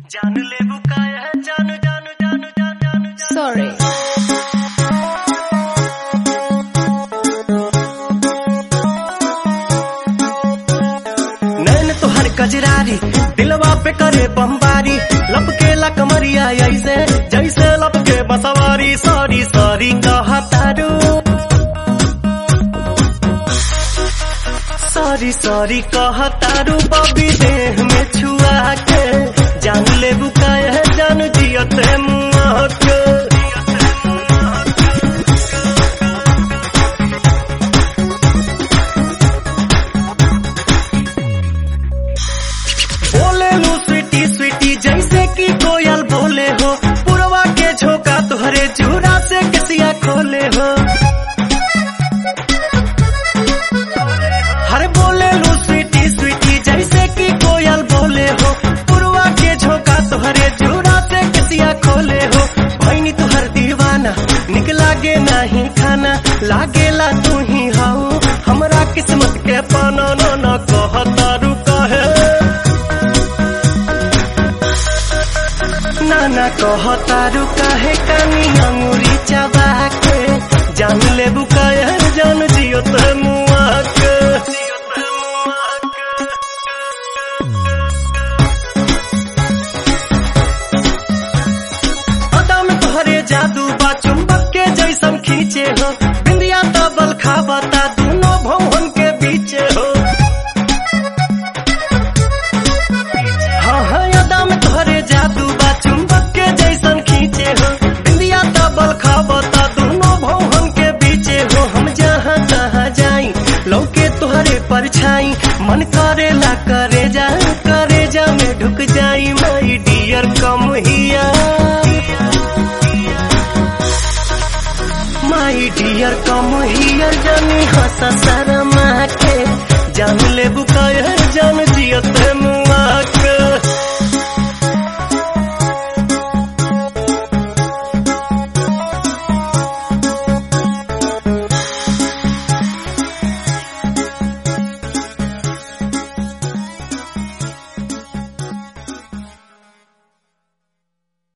जान ले बुकाया जान जान जान जान जान जान Sorry. नैन तोहर कजरारी दिलवा पे करे बमबारी लपके ला कमरिया ऐसे जैसे लपके बसवारी सॉरी सॉरी कहा तारू सॉरी सॉरी कहा तारू बबी देह में छुआ के जान ले बुकाया जान जियते मुआ के बोले लू स्वीटी स्वीटी जैसे कि कोयल बोले हो पुरवा के झोंका तुहरे चूड़ा से किसिया खोले हो हर बोले लू स्वीटी स्वीटी जैसे कि कोयल बोले हो पुरवा के झोंका तुहरे चूड़ा से किसिया खोले हो भैनी तुहर दीवाना निक लागे नहीं खाना लागेला तू ही हाउ हमरा किस्मत के पाना न न कहतारू कहे नाना कहतारू काहे कानी अंगुरी चबा के जान ले बुकाया जान जियो ते मुआ के अदा में तोहरे जादू बा चुंबक के जैसन खींचे हो बिंदिया तबल खाबता दोनों भवन के बीचे हो हाँ हाँ यादा में तोहरे जादू बा चुंबक के जैसन खींचे हो इंडिया तबल खाबता दोनों भवन के बीचे हो हम जहाँ तहाँ जाई लौके तोहरे परछाई मन करेला करे जा करे जा में ढुक जाई माई डियर कम हिया माई डियर कम हियर जानी हंस शर्मा के जान ले बुक